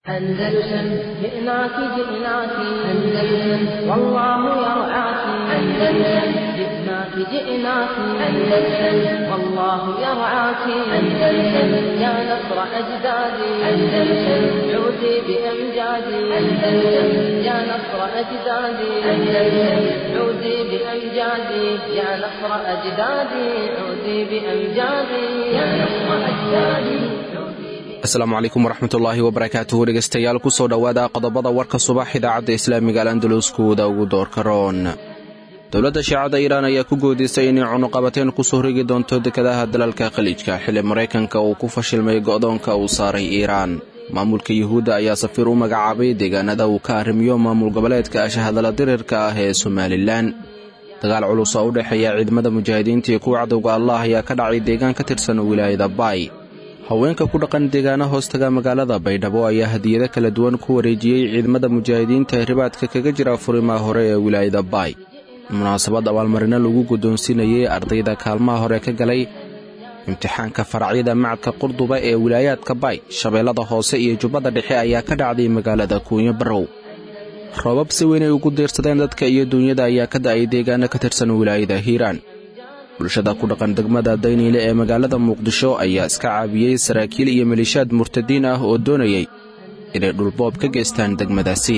أندلسن جئناك جئناك أندلسن والله يرعاك أندلسن جئناك جئناك أندلسن والله يرعاك أندلسن يا نصر أجدادي أندلسن عودي بأمجادي أندلسن يا نصر أجدادي أندلسن عودي بأمجادي يا نصر أجدادي عودي بأمجادي يا نصر أجدادي asalaamu calaykum waraxmatullaahi wabarakaatuhu dhegaystayaal ku soo dhowaada qodobada warka subax idaacadda islaamiga al andaluskooda ugu doorka roon dowladda shiicada iiraan ayaa ku goodisay inay cunuqabateen ku soo rigi doonto dekadaha dalalka khaliijka xilli maraykanka uu ku fashilmay go'doonka uu saaray iiraan maamulka yuhuudda ayaa safiir u magacaabay deegaanada uu ka arrimiyo maamul goboleedka ashahadala dirirka ah ee somalilan dagaal culus oo u dhexeeya ciidamada mujaahidiinta iyo kuwa cadowga allah ayaa ka dhacay deegaan ka tirsan wilaayada baay haweenka ku dhaqan deegaana hoostaga magaalada baydhabo ayaa hadiyado kala duwan ku wareejiyey ciidamada mujaahidiinta ee ribaadka kaga jira furimaha hore ee wilaayada baay munaasabad abaalmarino lagu guddoonsiinayey ardayda kaalmaha hore ka galay imtixaanka faracyada macadka qurduba ee wilaayaadka baay shabeellada hoose iyo jubbada dhexe ayaa ka dhacday magaalada kuunyo barrow roobab si weyn ay ugu diirsadeen dadka iyo duunyada ayaa ka da'ay deegaano ka tirsan wilaayada hiiraan bulshada ku dhaqan degmada dayniile ee magaalada muqdisho ayaa iska caabiyey saraakiil iyo maliishaad murtadiin ah oo doonayay inay dhulboob ka geystaan degmadaasi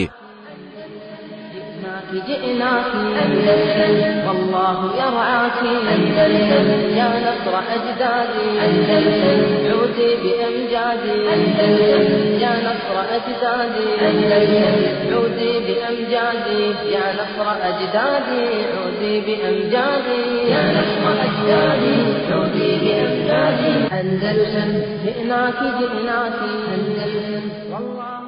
جئناك أندلسن والله يرعاك أندلسن يا نصر أجدادي أندلسن عودي بأمجادي أندلسن يا نصر أجدادي أندلسن عودي بأمجادي يا نصر أجدادي عودي بأمجادي يا نصر أجدادي عودي بأمجادي أندلسن جئناك جئناك أندلسن والله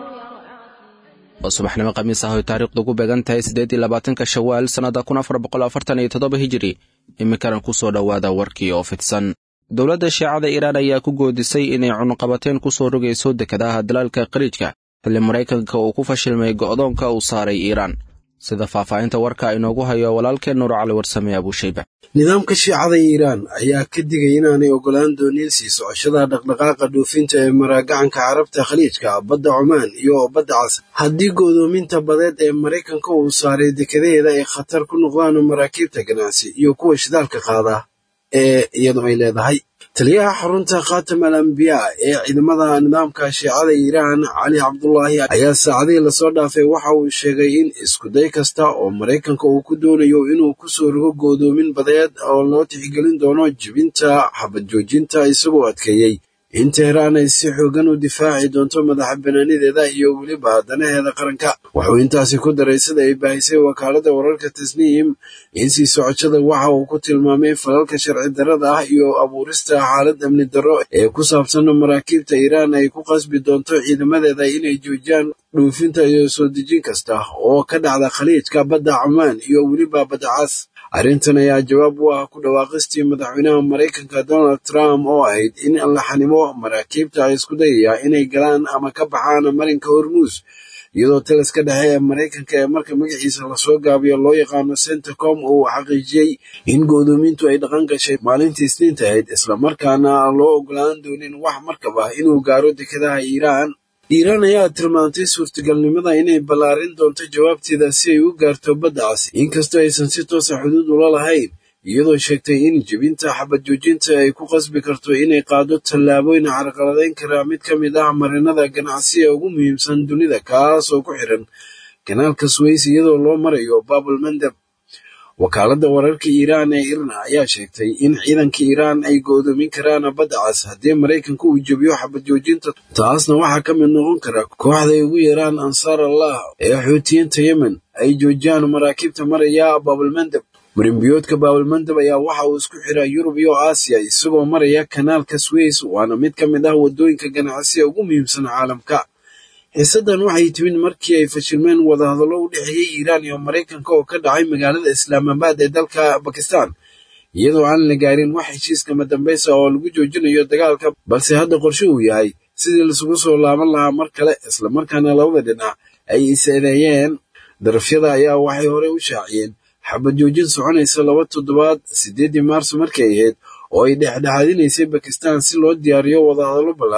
oo subaxnimo khamiis ah oy taariikhdu ku beegan tahay siddeed iyo labaatanka shawaal sannadda kun afar boqol afartan iyo toddoba hijiri iminkana ku soo dhowaada warkii oo fidsan dowladda shiicada iiraan ayaa ku goodisay inay cunuqabateen ku soo rogayso dekadaha dalaalka khaliijka xilli maraykanka uu ku fashilmay go'doonka uu saaray iiraan sida faahfaahinta warka inoogu hayo walaalkeen nuur cali warsame abuushayba nidaamka shiicada iiraan ayaa ka digay inaanay ogolaan doonin sii socoshada dhaqdhaqaaqa dhoofinta ee maraagacanka carabta khaliijka badda cumaan iyo badda cas haddii go'doominta badeed ee maraykanka uu saaray dekadaheeda ay khatar ku noqdaan maraakiibta ganacsi iyo kuwa shidaalka qaada ee iyadu ay leedahay taliyaha xarunta khatam al ambiyaa ee ciidamada nidaamka shiicada iiraan cali cabdulaahi ayaa saacadihii lasoo dhaafay waxa uu sheegay in iskuday kasta oo maraykanka uu ku doonayo inuu ku soo rogo go'doomin badeed oo loo tixgelin doono jibinta xabad joojinta isagoo adkeeyey in teheraan ay si xoogan u difaaci doonto madaxa banaanideeda iyo weliba danaheeda qaranka wuxuu intaasi ku daray sida ay baahisay wakaaladda wararka tasniim in sii socoshada waxa uu ku tilmaamay falalka sharci darrada ah iyo abuurista xaalad amni darro ee ku saabsan maraakiibta iiraan ay ku qasbi doonto ciidamadeeda inay joojiyaan dhuufinta iyo soo dejin kasta oo ka dhacda khaliijka badda cumaan iyo weliba badda cas arrintan ayaa jawaab u ah ku dhawaaqistii madaxweynaha maraykanka donald trump oo ahayd in la xanimo maraakiibta isku dayaya inay galaan ama ka baxaan marinka hormuus iyadoo taliska dhexe ee maraykanka ee marka magaciisa lasoo gaabiyo loo yaqaano centacom uu xaqiijiyey in go'doomintu ay dhaqan gashay maalintii isniinta ahayd islamarkaana loo ogolaan doonin wax markab ah inuu gaaro dekadaha iiraan iiraan ayaa tilmaantay suurtagalnimada inay ballaarin doonto jawaabteeda si ay u gaarto badda cas inkastoo aysan si toosa xuduud ula lahayn iyadoo sheegtay in jebinta xabad joojinta ay ku qasbi karto inay qaado tallaabooyin carqaladayn kara mid ka mid ah marinada ganacsiga ugu muhiimsan dunida kaas oo ku xiran kanaalka suways iyadoo loo marayo baabul mandab wakaaladda wararka iiraan ee irna ayaa sheegtay in ciidanka iiraan ay go'doomin karaan badda cas haddii maraykanka uu jebiyo xabad joojinta taasna waxaa ka mid noqon kara kooxda ay ugu yeeraan ansaar allah ee xuutiyiinta yemen ay joojiyaan maraakiibta maraya baabulmandab marinbiyoodka baabulmandab ayaa waxa uu isku xiraa yurub iyo aasiya isagoo maraya kanaalka sways waana mid ka mid ah waddooyinka ganacsiga ugu muhiimsan caalamka xiisaddan waxay timid markii ay fashilmeen wadahadallo u dhexeeyey iiraan iyo maraykanka oo ka dhacay magaalada islaamabaad ee dalka bakistan iyadoo aan la gaarin wax heshiiskama dambaysa oo lagu joojinayo dagaalka balse hadda qorshe uu yahay sidii laisugu soo laaban lahaa mar kale islamarkaana labada dhinac ay is-eedeeyeen darafyada ayaa waxay horey u shaaciyeen xabad joojin soconaysa laba toddobaad siddeeddii maarso markay ahayd oo ay dhexdhexaadinaysay bakistan si loo diyaariyo wadahadallo ballaaran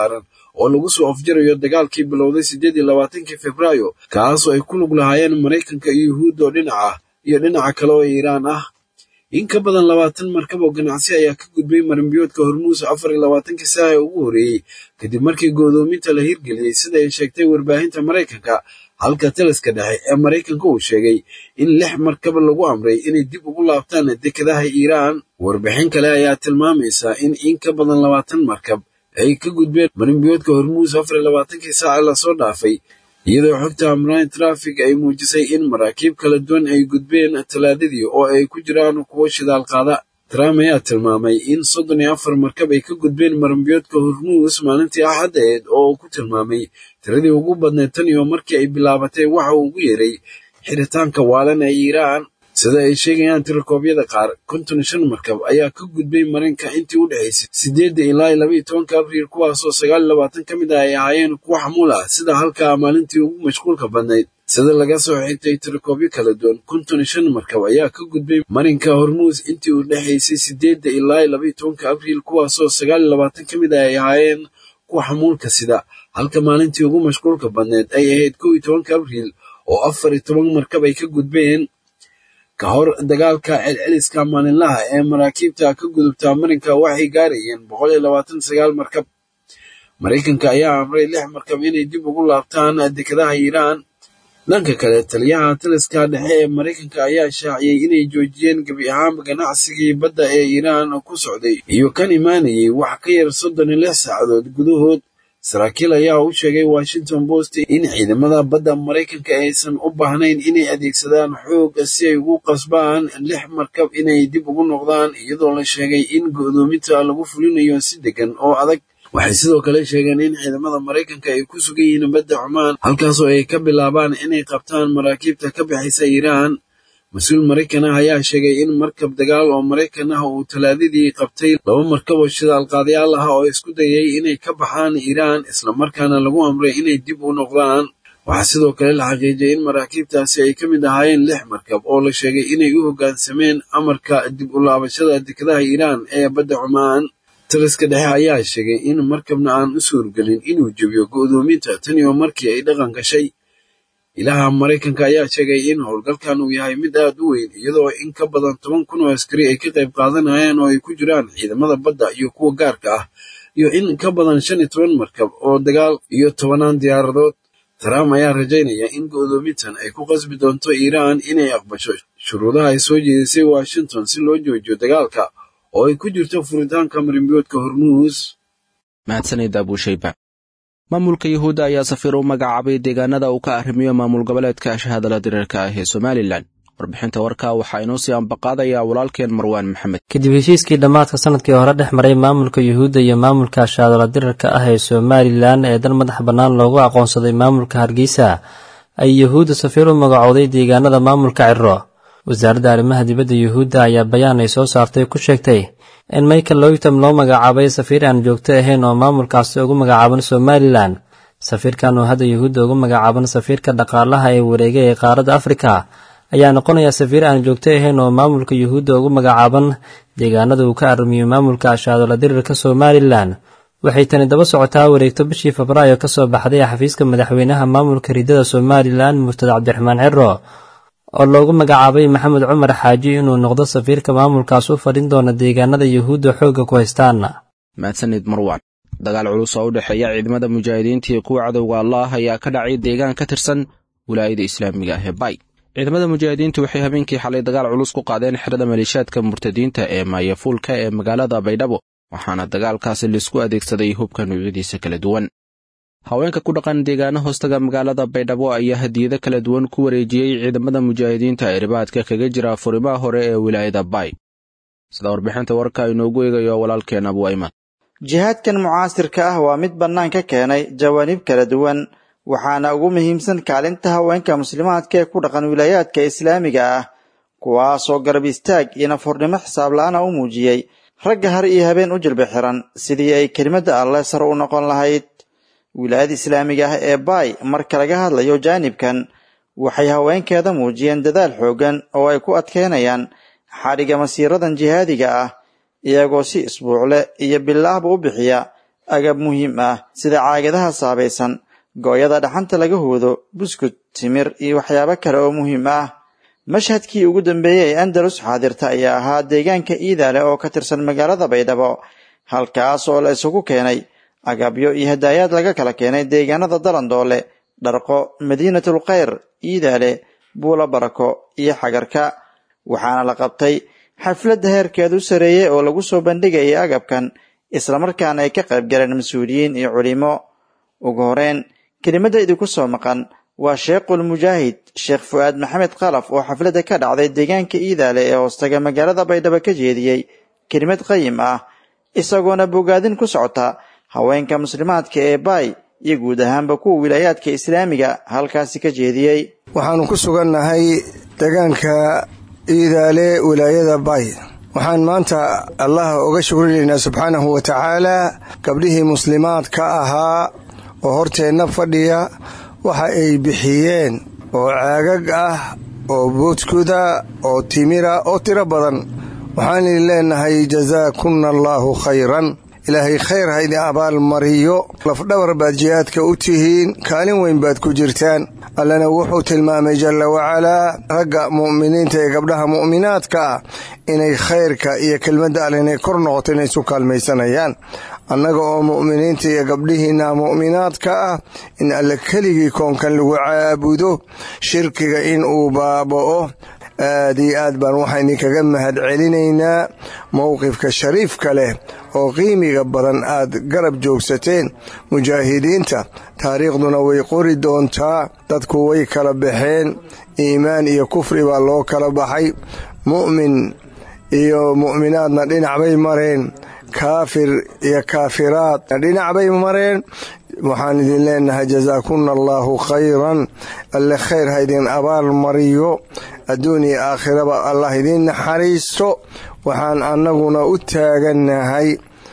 oo lagu soo afjarayo dagaalkii bilowday siddeed iyo labaatankii februaayo kaasoo ay ku lug lahaayeen maraykanka iyo yuhuudda oo dhinac ah iyo dhinaca kale oo iiraan ah in ka badan labaatan markab oo ganacsi ayaa ka gudbay marinbiyoodka hormuus afar iyo labaatankii saaca ee ugu horreeyey kadib markii go'doominta la hirgeliyey sida ay sheegtay warbaahinta maraykanka halka taliska dhexe ee maraykanka uu sheegay in lix markab lagu amray inay dib ugu laabtaan dekedaha iiraan warbixin kale ayaa tilmaamaysa in in ka badan labaatan markab ay ka gudbeen marinbiyoodka hormuus afar iyo labaatankii saaca lasoo dhaafay iyadoo xogta amraan trafig ay muujisay in maraakiib kala duwan ay gudbeen talaadadii oo ay ku jiraan kuwo shidaal qaada trump ayaa tilmaamay in soddon iyo afar markab ay ka gudbeen marinbiyoodka hormuus maalintii axaddeed oo uu ku tilmaamay tiradii ugu badneed tan iyo markii ay bilaabatay waxa uu ugu yeeray xiritaanka waalan ee iiraan sida ay sheegayaan tirakoobyada qaar konton iyo shan markab ayaa ka gudbay marinka intii u dhexaysay siddeedda ilaa labaiyo tobanka abriil kuwaasoo sagaal iyo labaatan ka mid ah ay ahaayeen kuwo xamuul ah sida halkaa maalintii ugu mashquulka badnayd sida laga soo xigtay tirakoobyo kala duwan konton iyo shan markab ayaa ka gudbay marinka hormuus intii u dhexaysay siddeedda ilaa labaiyo tobanka abriil kuwaasoo sagaal iyo labaatan ka mid ah ay ahaayeen kuwa xamuulka sida halka maalintii ugu mashquulka badneed ay ahayd kow iyo tobanka abriil oo afar iyo toban markab ay ka gudbeen ka hor dagaalka celceliska maalinlaha ee maraakiibta ka gudubta marinka waxay gaarayeen boqol iyo labaatan sagaal markab maraykanka ayaa amray lix markab inay dib ugu laabtaan dekedaha iiraan dhanka kale taliyaha taliska dhexe ee maraykanka ayaa shaaciyey inay joojiyeen gebi ahaanba ganacsigii badda ee iiraan ku socday iyo kan imaanayay wax ka yar soddon iyo lix saacadood gudahood saraakiil ayaa u sheegay washington post in ciidamada badda maraykanka aysan u baahnayn inay adeegsadaan xoog si ay ugu qasbaan lix markab inay dib ugu noqdaan iyadoo la sheegay in go'doominta lagu fulinayo si degan oo adag waxay sidoo kale sheegeen in ciidamada maraykanka ay ku sugan yihiin badda cumaan halkaasoo ay ka bilaabaan inay qabtaan maraakiibta ka bixaysa iiraan mas-uul maraykan ah ayaa sheegay in markab dagaal oo maraykan ah uu talaadadii qabtay laba markab oo shidaalqaadayaal ah oo isku dayay inay ka baxaan iiraan islamarkaana lagu amray inay dib u noqdaan waxaa sidoo kale la xaqiijiyay in maraakiibtaasi ay ka mid ahaayeen lix markab oo la sheegay inay u hoggaansameen amarka dib u laabashada dekedaha iiraan ee badda cumaan taliska dhexe ayaa sheegay in markabna aan u suurgelin inuu jebiyo go'doominta tan iyo markii ay dhaqan gashay ilaha maraykanka ayaa sheegay in howlgalkan uu yahay mid aad u weyn iyadoo in ka badan toban kun oo askari ay ka qayb qaadanayaan oo ay ku jiraan ciidamada badda iyo kuwa gaarka ah iyo in ka badan shan iyo toban markab oo dagaal iyo tobanaan diyaaradood trump ayaa rajaynaya in go'doomintan ay ku qasbi doonto iiraan inay aqbasho shuruudaha ay soo jeedisay washington si loo joojiyo dagaalka oo ay ku jirto furitaanka marinbiyoodka hormuus mahadsanid abuushayba maamulka yuhuudda ayaa safiir u magacaabay deegaanada uu ka arrimiyo maamul goboleedka shahadala diriirka ah ee somalilan warbixinta warkaa waxaa inoo sii ambaqaadaya walaalkeen marwaan maxamed kadib heshiiskii dhammaadka sanadkii hore dhex maray maamulka yuhuudda iyo maamulka shahadala dirirka ah ee somalilan ee dan madax bannaan loogu aqoonsaday maamulka hargeysa ay yuhuudda safiir u magacowday deegaanada maamulka ciro wasaaradda arrimaha dibadda yuhuudda ayaa bayaan ay soo saartay ku sheegtay in michael loytom loo magacaabay safiir aan joogto ahayn oo maamulkaasi ugu magacaaban somalilan safiirkan oo hadda yuhuudda ugu magacaaban safiirka dhaqaalaha ee wareega ee qaaradda afrika ayaa noqonaya safiir aan joogto ahayn oo maamulka yuhuudda ugu magacaaban deegaanada uu ka arrimiyo maamulka ashaadola dirirka somalilan waxay tani daba socotaa wareegto bishii febraayo ka soo baxday xafiiska madaxweynaha maamulka ridada somalilan murtad cabdiraxmaan ciro oo loogu magacaabay maxamed cumar xaaji inuu noqdo safiirka maamulkaas u fadhin doona deegaanada yuhuudda xoogga ku haystaan mahadsanid marwaan dagaal culus oo u dhexeeya ciidamada mujaahidiinta iyo kuwa cadowga allah ayaa ka dhacay deegaan ka tirsan wilaayada islaamiga ah ee bay ciidamada mujaahidiintu waxay habeenkii xalay dagaal culus ku qaadeen xerada maleeshaadka murtadiinta ee maayafuulka ee magaalada baydhabo waxaana dagaalkaasi laisku adeegsaday hubka nuucyadiisa kala duwan haweenka ku dhaqan deegaano hoostaga magaalada baydhabo ayaa hadiyado kala duwan ku wareejiyey ciidamada mujaahidiinta ee ribaadka kaga jira furimaha hore ee wilaayada bay sida warbixinta warka inoogu eegayo walaalkeen abuayman jihaadkan mucaasirka ah waa mid bannaan ka keenay jawaanib kala duwan waxaana ugu muhiimsan kaalinta haweenka muslimaadka ee ku dhaqan wilaayaadka islaamiga ah kuwaasoo garab istaag iyo nafurnimo xisaab la-aana u muujiyey ragga har iyo habeen u jilba xiran sidii ay kelimadda alleh sare u noqon lahayd wilaayada islaamiga ah ee baay marka laga hadlayo jaanibkan waxay haweenkeeda muujiyeen dadaal xooggan oo ay ku adkeynayaan xadhigga masiiradan jihaadiga ah iyagoo si isbuucle iyo bilaahba u bixiya agab muhiim ah sida caagadaha saabaysan gooyada dhaxanta laga hoodo buskud timir iyo waxyaabo kale oo muhiim ah mashhadkii ugu dambeeyey ee andalus xaadirta ayaa ahaa deegaanka iidaale oo ka tirsan magaalada baydhabo halkaas oo la isugu keenay agabyo iyo hadaayaad laga kala keenay deegaanada dalandoole dharqo madiinatul khayr iidaale buulo barako iyo xagarka waxaana la qabtay xafladda heerkeedu sareeyey oo lagu soo bandhigayay agabkan islamarkaana ay ka qayb galeen mas-uuliyiin iyo culimo ugu horeyn kelimadda idinku soo maqan waa sheekhul mujaahid sheekh fu'aad maxamed khalaf oo xafladda ka dhacday deegaanka iidaale ee hoostaga magaalada baydhabo ka jeediyey kelimad qayim ah isagoona bogaadin ku socota haweenka muslimaadka ee baay iyo guud ahaanba kuwa wilaayaadka islaamiga halkaasi ka jeediyey waxaannu ku sugannahay deegaanka iidaale wilaayada baay waxaan maanta allah uga shukrinaynaa subxaanahu wa tacaalaa gabdhihii muslimaadka ahaa oo horteenna fadhiya waxa ay bixiyeen oo caagag ah oo boodkuda oo timira oo tiro badan waxaan idin leenahay jasaakunna allaahu khayran ilaahay khayr ha idin abaalmariyo lafdhabar baad jihaadka u tihiin kaalin weyn baad ku jirtaan allana wuxuu tilmaamay jalla wacalaa ragga mu'miniinta ee gabdhaha mu'minaadka ah inay khayrka iyo kelmadda alle inay kor noqoto inay isu kaalmaysanayaan annaga oo mu'miniinta iyo gabdhihiinna mu'minaadka ah in alle keligii koonkan lagu caabudo shirkiga in uu baaba'o aad iyo aad baan waxaan idinkaga mahad celinaynaa mowqifka shariifka leh oo qiimiga badan aad garab joogsateen mujaahidiinta taariikhduna way qori doontaa dadku way kala baxeen iimaan iyo kufri baa loo kala baxay mu'min iyo mu'minaadna dhinac bay mareen kaafir iyo kaafiraadna dhinac bay mareen waxaan idin leenahay jasaakunna allaahu khayran alle khayr ha idin abaal mariyo adduun iyo aakhiraba allah idiin naxariisto waxaan annaguna u taagannahay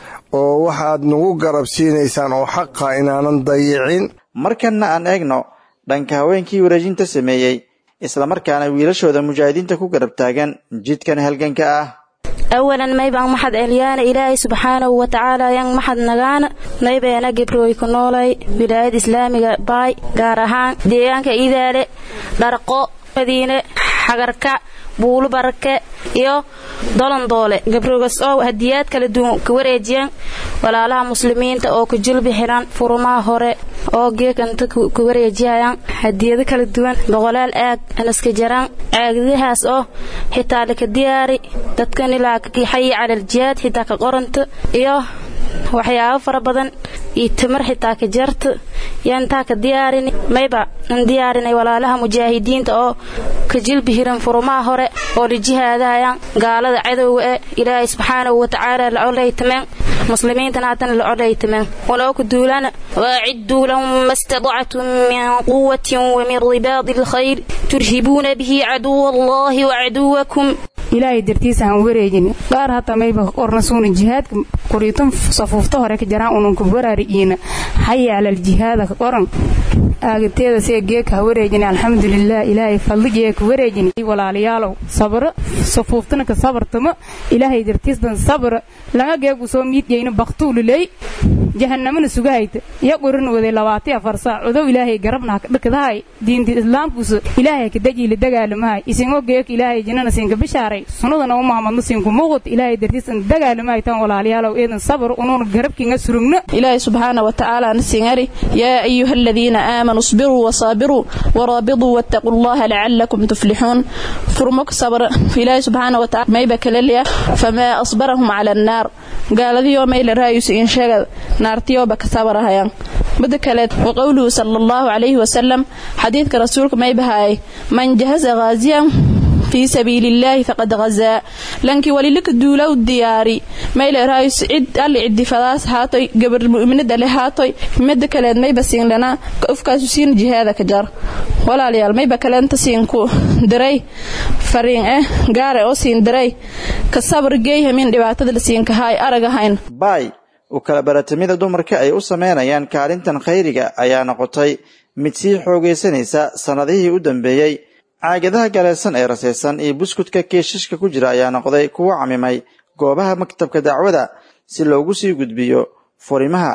oo waxaad nagu garab siinaysaan oo xaqa inaanan dayicin markanna aan eegno dhanka haweenkii wareejinta sameeyey islamarkaana wiilashooda mujaahidiinta ku garab taagan jidkan halganka ah awalan maybaan maxad celyaana ilaahay subxaanahu wa tacaala yan maxad nagaana maybeena gebrooy ku noolay wilaayad islaamiga baay gaar ahaan deegaanka idaale dharqo madiine xagarka buulu barake iyo dolandoole gabroogas oo hadiyaad kala duwan ka wareejiyaan walaalaha muslimiinta oo ku julbi xiran furumaha hore oo geekanta ku wareejiyayaan hadiyado kala duwan boqolaal aag anaska jaraan caagadahaas oo xitaa laka diyaari dadkan ilaa xayi calal jihaad xitaa ka qoranta iyo waxyaabo fara badan iyo timir xitaa ka jarta iyo intaa ka diyaarin mayba an diyaarinay walaalaha mujaahidiinta oo ka jilbi hiran furumaha hore oo la jihaadayaan gaalada cadowga ee ilaahay subxaanahu watacaala la colaytameen muslimiintana haddana la colaytameen waloo ku duulana waacidduu lahum ma istadactum min quwatin wamin ribaadi alkhayr turhibuuna bihi caduwa allahi wacaduwakum ilaahay dartiisa aan wareejin gaar hata mayba qorna suuna jihaadka qoriitun safuufta hore ka jaraan ununka waraari'iina xayaalal jihaada ka qoran aagateeda see geeka ha wareejin alxamdulilah ilaahay fadligee ka wareejin walaalayaalow sabro safuuftana ka sabartamo ilaahay dartiisdan sabra laga geegu soo miidgeyna baktuululey jahanamana sugahayta iyo qorin waday labaati afar saac odow ilaahay garabna dhakadahay diinta islaamkuusa ilaahay ka dajiila dagaalamahay isingoo geeka ilaahay jinnana siinka bishaaray sunadana u mahamadno siinku muuqut ilaahay dartiisan dagaalamahay tan walaalayaalow eedan sabr unuuna garabkiinga surugno ilaahay subxaana wa tacaala nasingari yaa ayuha aladiina aamanuu isbiruu wasaabiruu waraabiduu wattaquu allaha lacalakum tuflixuun furmok sabr ilaahay subxaana wa tacala mayba kaleliya famaa asbarahum cala annaar gaaladiyo mayla raayusi in sheegad naartiyooba ka sabarahayaan midda kaleed wa qowluhu sala allahu calayhi wasalam xadiidka rasuulka may bahaayay man jahaza ghaasiyan fii sabiili illaahi faqad hazaa lankii walilika duulaw diyaari mayle raayus cid alli cidifadaas haatoy gabar mu'minada le haatoy midda kaleed mayba siinlana ufkaasu siin jihaada ka jar walaalayaal mayba kaleenta siinku diray fariin eh gaare oo siin diray ka sabar geeyhamin dhibaatada la siinkahaay aragahayn baay u kala baratamida dumarka ay u sameynayaan kaalintan khayriga ayaa noqotay mid sii xoogaysanaysa sannadihii u dambeeyey caagadaha galeesan ee rasaysan iyo buskudka keeshashka ku jira ayaa noqday kuwo camimay goobaha maktabka dacwada si loogu sii gudbiyo furimaha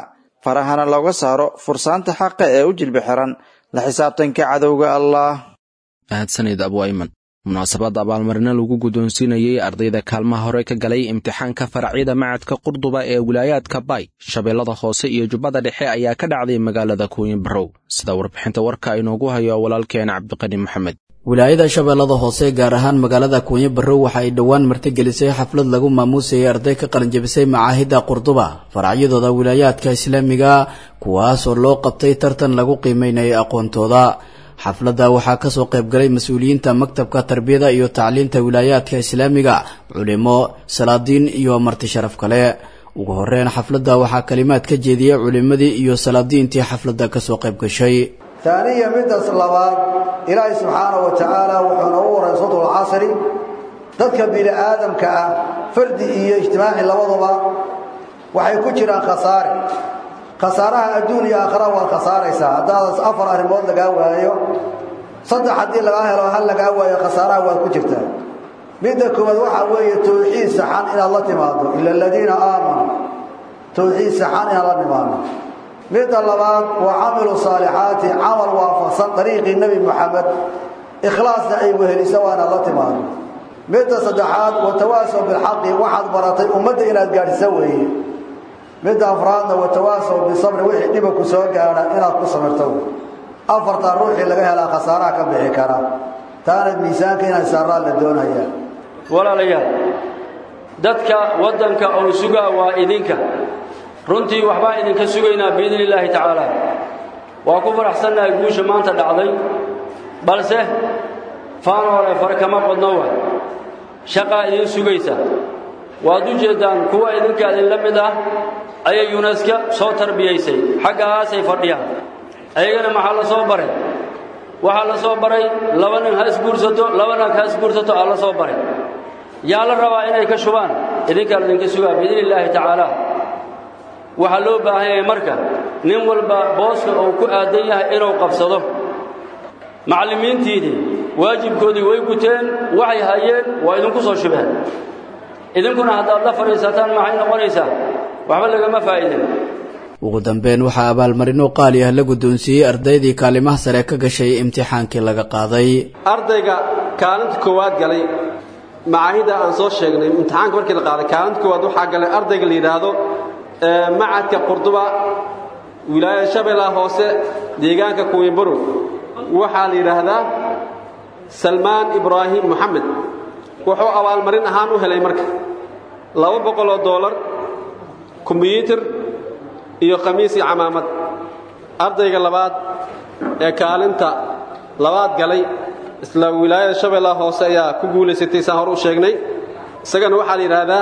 farahana looga saaro fursaanta xaqa ee u jilbi xiran la xisaabtanka cadowga allah mahadsanid abu ayman munaasabadda abaalmarino lagu guddoonsiinayey ardayda kaalmaha hore ka galay imtixaanka faracyada macadka qurduba ee wilaayaadka bay shabeellada hoose iyo jubbada dhexe ayaa ka dhacday magaalada kuuyin barow sida warbixinta warka inoogu hayo walaalkeen cabdiqani maxamed wilaayada shabeellada hoose gaar ahaan magaalada kuunyo barrow waxa ay dhowaan martigelisay xaflad lagu maamuusayay arday ka qalinjabisay macaahidda qurduba faracyadooda wilaayaadka islaamiga kuwaas oo loo qabtay tartan lagu qiimeynayay aqoontooda xafladda waxaa kasoo qaybgalay mas-uuliyiinta maktabka tarbiyada iyo tacliinta wilaayaadka islaamiga culimo salaadiin iyo marti sharaf kale ugu horeyn xafladda waxaa kalimaad ka jeediyey culimadii iyo salaadiintii xafladda kasoo qayb gashay taaniya midaas labaad ilaahay subxaana wa tacaala wuxuu noogu waray sodul casri dadka bini aadamka ah fardi iyo ijtimaaci labaduba waxay ku jiraan khasaare khasaaraha adduun iyo aakhira waad khasaaraysaa haddaadas afar arrimood lagaa waayo saddex haddii lagaa helo hal lagaa waayo khasaaraha waad ku jirtaa midda koowaad waxaa weeye tawxiid saxan inaad la timaado ila aladiina aamanuu tawxiid saxan inaad la timaado midda labaad waa camilu saalixaati camal waafaqsan dariiqii nebi moxamed ikhlaasna ay wehelisa waa inaad la timaado midda saddexaad watawaasow bilxaqi waxaad baratay ummadda inaad gaadhisa weeye midda afraadna watawaasow bisabri wixii dhiba ku soo gaadha inaad ku samirto afartaa ruuxii laga helaa khasaaraha ka bixi kara taana miisaanka inay saaraan la doonayaa walaalayaal dadka waddanka ou sugaa waa idinka runtii waxbaan idinka sugaynaa biidni illaahi tacaala waa ku faraxsannahay guusha maanta dhacday balse faanoole fare kama qodno wa shaqaa idin sugaysa waad u jeeddaan kuwa idinka idinla mid ah ayay yuneska soo tarbiyaysay xaggahaasay fadhiyaan ayagana maxaa la soo baray waxaa la soo baray laba nin ha isguursato laba nag ha isguursato aa la soo baray yaa la rabaa inay ka shubaan idinkaa idinka sugaa biidni illaahi tacaala waxaa loo baahan yahay marka nin walba booska uu ku aadan yahay inuu qabsado macallimiintiidii waajibkoodii way guteen waxay hayeen waa idinku soo shubeen idinkuna haddaad la fadhiisataan maxay noqonaysaa waxba lagama faa'idin ugu dambeyn waxaa abaalmarino qaali ah la guddoonsiiyey ardaydii kaalimaha sare ka gashay imtixaankii laga qaaday ardayga kaalinta koowaad galay macaahidda aan soo sheegnay imtixaanka markii la qaaday kaalinta koowaad waxaa galay ardayga la yidhaahdo macadka qurduba wilaayada shabeellaha hoose deegaanka kuwinbarow waxaa la yidhaahdaa salmaan ibraahim moxamed wuxuu abaalmarin ahaan u helay marka laba boqoloo doolar kombiyuutar iyo khamiis iyo camaamad ardayga labaad ee kaalinta labaad galay isla wilaayada shabeellaha hoose ayaa ku guulaysatay saan hore u sheegnay isagana waxaa la yidhaahdaa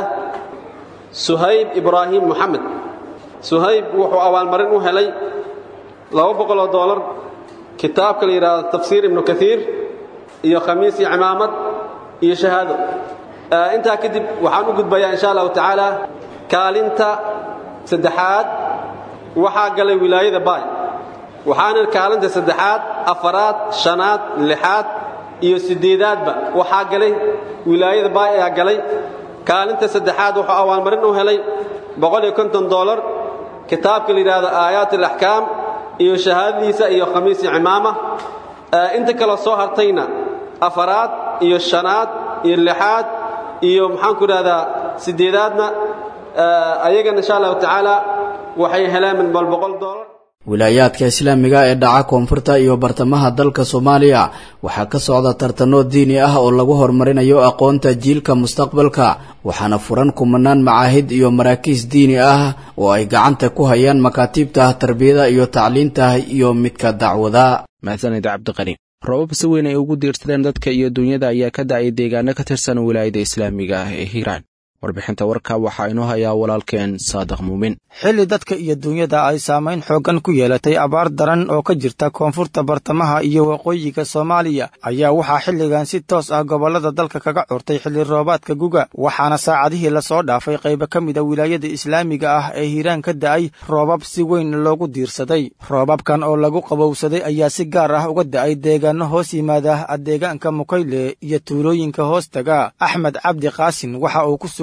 suhayb ibraahim moxamed suhayb wuxuu abaalmarin u helay laba boqoloo doolar kitaabka la yidhaahdo tafsiir ibnu kaiir iyo khamiis iyo cimaamad iyo shahaado intaa kadib waxaan u gudbayaa insha allahu tacaala kaalinta saddexaad waxaa galay wilaayada baay waxaana kaalinta saddexaad afaraad shanaad lixaad iyo siddeedaadba waxaa galay wilaayada baay ayaa galay kaalinta saddexaad wuxuu abaalmarin u helay boqol iyo konton doolar kitaabka la yidhaahdo aayaat alaxkaam iyo shahaadadiisa iyo khamiis iyo cimaama inta kaloo soo hartayna afaraad iyo shanaad iyo lixaad iyo maxaanku idhahdaa siddeedaadna ayagana insha allahu tacaala waxay heleen min bal boqol doolar wilaayaadka islaamiga ee dhaca koonfurta iyo bartamaha dalka soomaaliya waxaa ka socda tartanno diini ah oo lagu horumarinayo aqoonta jiilka mustaqbalka waxaana furan kumanaan macaahid iyo maraakiis diini ah oo ay gacanta ku hayaan makaatiibta tarbiyada iyo tacliinta iyo midka dacwada mahadsanid cabdiqani roobab si weyn ay ugu diirsadeen dadka iyo dunyada ayaa ka da'ay deegaano ka tirsan wilaayada islaamiga ah ee hiiraan warbixinta warka waxaa inoo hayaa walaalkeen saadiq muumin xilli dadka iyo dunyada ay saamayn xooggan ku yeelatay abaar daran oo ka jirta koonfurta bartamaha iyo waqooyiga soomaaliya ayaa waxaa xilligan si toos ah gobollada dalka kaga curtay xilli roobaadka guga waxaana saacadihii lasoo dhaafay qaybo ka mid a wilaayada islaamiga ah ee hiiraan ka da'ay roobab si weyn loogu diirsaday roobabkan oo lagu qabowsaday ayaa si gaar ah uga da'ay deegaano hoos yimaada deegaanka mukayle iyo tuulooyinka hoostaga axmed cabdi qaasin waxa uu ku sugan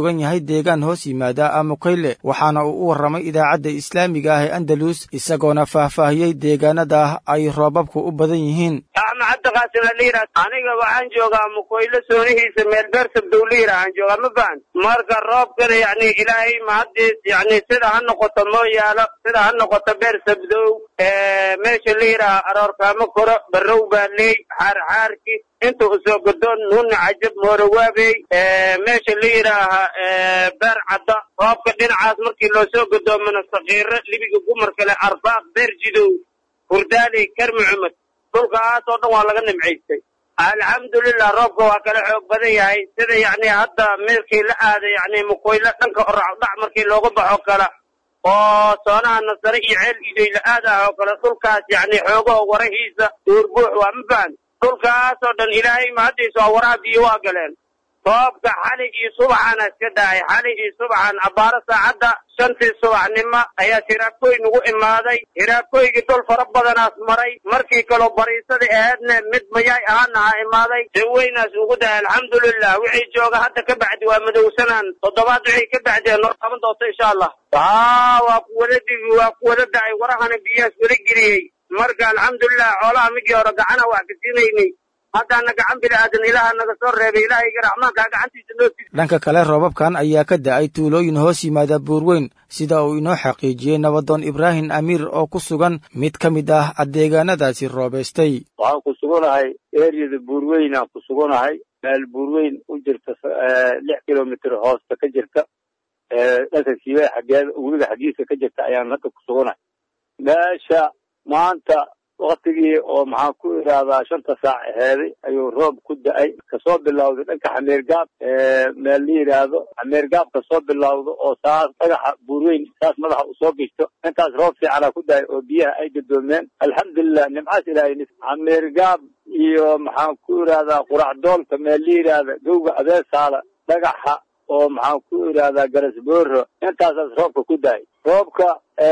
sugan yahay deegaan hoos yimaada mukayle waxaana uu u warramay idaacadda islaamiga ah ee andalus isagoona faahfaahiyey deegaanada ay roobabku u badan yihiin axmed cabdiqaasim aliira aniga waxaan joogaa mukoyle soonihiisa meel beersab dawliira aan joogaa ma fahan marka roobkana yacni ilaahay mahaddiis yacni sida ha noqoto mooyaalo sida ha noqoto beersabdow meesha la yidhaaha aroorkaamo koro barrow baa leey xaarxaarki inta usoo godoon nuuna cajab moorawaabey meesha la yidhaaha beer cadda roobka dhinacaas markii loo soo godoomana sakiiro libiga gumar kale arbaaq beer jidow hurdaaley karmi cumad dhulkaas oo dhan waa laga nimcaystay alxamdulilah roobka waa kala xoog badan yahay sida yacni hadda meelkii la aaday yacni mukoyle dhanka oracdhac markii looga baxo kala oo soonaha nasare iyo ceel idoy la aadaha oo kale dhulkaas yacni xoogaho warahiisa duurbuux waa ma fahan dhulkaas oo dhan ilaahay mahaddiisa waa waraha biyo waa galeen roobka xali iyo subaxana iska dahay xali iyo subaxan abbaaro saacadda shantii subaxnimo ayaa hiraabkooy nagu imaaday hiraabkooygii dhul fara badanaas maray markii kaloo bariisadii ahaydna mid mayaay ahaanaha imaaday jaweynaas ugu dahay alxamdulilah wixii jooga hadda ka bacdi waa madowsanaan toddobaad wixii ka bacdi noo qaban doonto insha allah aa waa kuwada dibi waa kuwada dacay warahana biyahaas wada geliyey marka alxamdulilah xoolaha midii hore gacana wax ka siinaynay haddaana gacan bini'aadan ilaaha naga soo reebay ilaahayga raxmaankaa gacantiisa noo tii dhanka kale roobabkan ayaa ka da'ay tuulooyin hoos yimaada buurweyn sida uu inoo xaqiijiyey nabadoon ibraahim amiir oo ku sugan mid ka mid ah deegaanadaasi roobaystay waxaan ku suganahay eryada buurweyn aan ku suganahay meel buurweyn u jirta lix kilomitr hoosta ka jirta dhanka siiba xaggeeda webiga xaggiisa ka jirta ayaan hadda ku suganahay meesha maanta waktigii oo maxaan ku idhaahdaa shanta saac aheeday ayuu roob ku da-ay kasoo bilawday dhanka xameergaab meel la yidhaahdo xameergaab kasoo bilawdo oo saas dhagaxa buurweyn saas madaxa usoo gishto intaas roob fiicana ku da-ay oo biyaha ay gadoomeen alxamdulilah nimcaas ilaahay xameergaab iyo maxaan ku idhahdaa quracdoolka meel la yidhaahda gowga abeesaala dhagaxa oo maxaan ku idhahdaa garasbooro intaasaas roobka ku da-ay roobka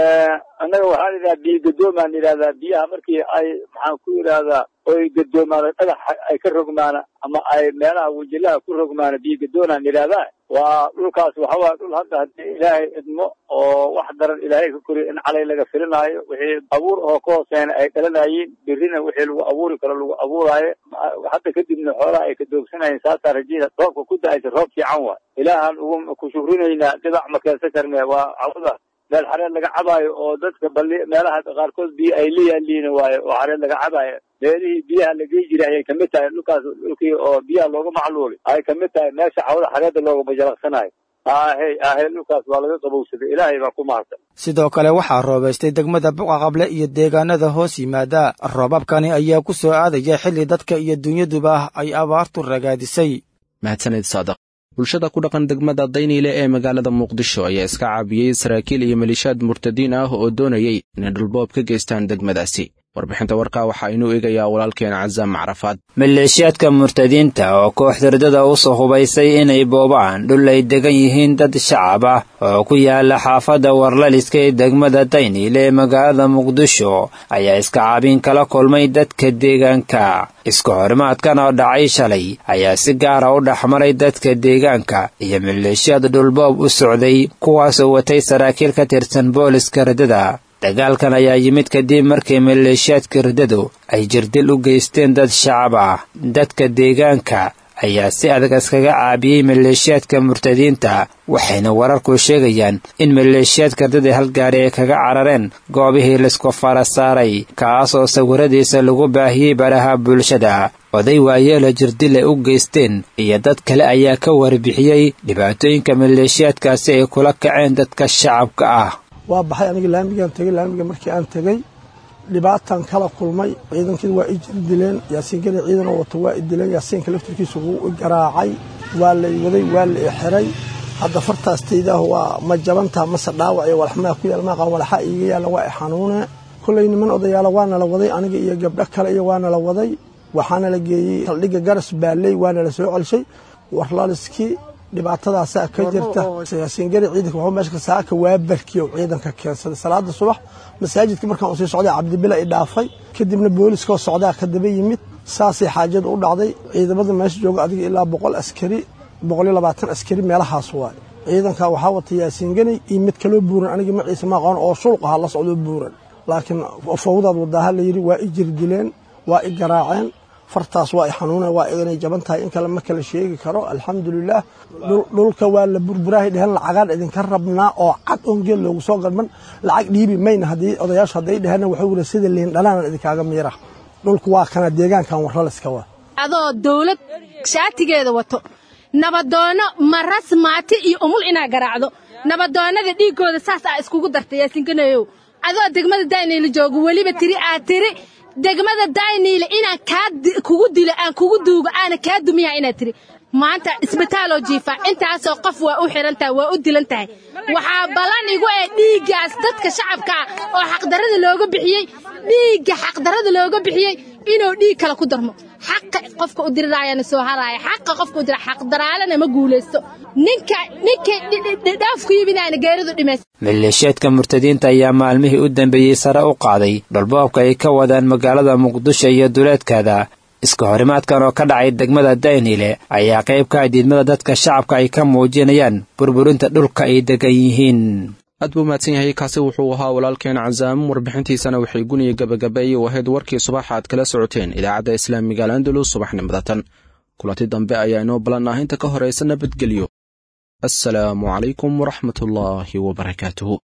annaga waxaan idhaha biyo gadoomaan idhahdaa biyaha markii ay maxaan ku idhahdaa oy gadoomaano dhagax ay ka rogmaana ama ay meelaha wajilaha ku rogmaana biyo gadoonaan idhahdaa waa dhulkaas waxawaa dhul hadda haddii ilaahay idmo oo wax daran ilaahay ka koriyo in calay laga filinaayo wixii abuur oo ka hooseena ay dhalanaayiin birrina wixii lagu abuuri karo lagu abuuraayo hadda kadibna xoolaha ay ka doogsanayeen saasaa rajada roobka ku da-aysa roob fiican waay ilaahaan ugu ku shukrinaynaa dhibac ma keensan karne waa cawada meel xareed laga cabaayo oo dadka bali meelaha qaarkood biyo ay la yaaliin waayo oo xareed laga cabaayo meelihii biyaha lagey jiray ayay kamid tahay dhulkaas dhulkii oo biyaha looga macluulay ay kamid tahay meesha xawada xareedda looga bajalaqsanayo ahey ahey dhulkaas waa laga qabowsaday ilaahay baa ku mahadsan sidoo kale waxaa roobaystay degmada buqaqable iyo deegaanada hoos yimaada roobabkani ayaa ku soo aadaya xilli dadka iyo dunyaduba ay abaartu ragaadisay mahadsanid saadaq bulshada ku dhaqan degmada dayniile ee magaalada muqdisho ayaa iska caabiyey saraakiil iyo maliishaad murtadiin ah oo doonayay inay dhulboob ka geystaan degmadaasi warbixinta warkaa waxaa inuu eegayaa walaalkeen casaam macrafaad maleeshiyaadka murtadiinta oo koox dardada u soo hubaysay inay boobaan dhul ay degan yihiin dad shacab ah oo ku yaala xaafadda warlaliska ee degmada dayniile ee magaalada muqdisho ayaa iska caabin kala kulmay dadka deegaanka iska horimaadkan oo dhacay shalay ayaa si gaara u dhexmaray dadka deegaanka iyo maleeshiyad dhulboob u socday kuwaasoo watay saraakiil ka tirsan booliska radada dagaalkan ayaa yimid kadib markii maleeshiyaadka ridadu ay jirdil u geysteen dad shacab ah dadka deegaanka ayaa si adag iskaga caabiyey maleeshiyaadka murtadiinta waxayna wararku sheegayaan in maleeshiyaadka ridada halgaari ay kaga carareen goobihii laisku fara saaray kaasoo sawiradiisa lagu baahiyey baraha bulshada oday waayeela jirdil ay u geysteen iyo dad kale ayaa ka warbixiyey dhibaatooyinka maleeshiyaadkaasi ay kula kaceen dadka shacabka ah waa baxay aniga laamigaan tegey laamiga markii aan tegey dhibaatan kala kulmay ciidankii waa i jir dileen yaasiinkada ciidanoo wato waa i dileen yaasiinka laftirkiisa wuu i garaacay waa la i waday waa la i xiray hadda fartaastaydaah waa ma jabantaa mase dhaawac iyo walaxmaa ku yaal maaqan walaxa iiga yaalla waa i xanuune kollay niman odayaala waana la waday aniga iyo gabdho kale iyo waana la waday waxaana la geeyey saldhigga garas baalley waana la soo celshay warlaliskii dhibaatadaasaa ka jirta yaasiingari ciidanka wuxuu meesha saaka waa barkiyo ciidanka keensaday salaada subax masaajidka markaan usii socday cabdibila i dhaafay kadibna booliskoo socdaa ka daba yimid saasay xaajadu u dhacday ciidamada meesha jooga adiga ilaa boqol askari boqol iyo labaatan askari meelahaas waay ciidanka waxaa wata yaasiin ganay iyo mid kaloo buuran aniga maciise ma aqoon oo shulq aha la socdoo buuran laakiin fawdaad wadaaha la yidhi waa i jirdileen waa i garaaceen fartaas waa i xanuuneen waa inay jaban tahay in kale ma kala sheegi karo alxamdulilaah dhulka waa la burburaahay dheheen lacagaan idinka rabnaa oo cad oon geel loogu soo gadman lacag dhiibi mayna haddii odayaashu hadday dheheenna waxuu yidhi sida liin dhanaanan idinkaaga miira dhulku waa kana deegaankan warraliska waa adoo dawlad shaatigeeda wato nabadoonno maras maati iyo umul inaa garaacdo nabadoonnada dhiiggooda saas aa iskugu dartay yaasinkanayow adoo degmada dayniile joogo weliba tiri aad tiri degmada dayniile inaan kaa kugu dilo aan kugu duugo aana kaa dumiya inaad tiri maanta isbitaaloo jiifaa intaasoo qof waa u xihan tahay waa u dilan tahay waxaa ballan igu ee dhiiggaas dadka shacabkaa oo xaqdarrada looga bixiyey dhiigga xaqdarrada looga bixiyey inuu dhiig kale ku darmo xaqa qofka u diriraayana soo haraaya xaqa qofka u dira xaqdaraalana ma guulaysto ninka ninka dhaaf ku yimidayna geeridu dhimaysa maleeshiyaadka murtadiinta ayaa maalmihii u dambeeyey sare u qaaday dhulboobka ay ka wadaan magaalada muqdisho iyo duleedkeeda iska horimaadkan oo ka dhacay degmada dayniile ayaa qayb ka ah diidmada dadka shacabka ay ka muujinayaan burburinta dhulka ay degan yihiin aad buu mahadsan yahay kaasi wuxuu ahaa walaalkeen cazaam warbixintiisana waxay guniya gabagabeeyey u ahayd warkii subaxa aad kala socoteen idaacadda islaamiga al andalus subaxnimada tan kulanti dambe ayaa inoo ballan ah inta ka horaysa nabadgelyo assalaamu calaykum waraxmatullaahi wabarakaatuhu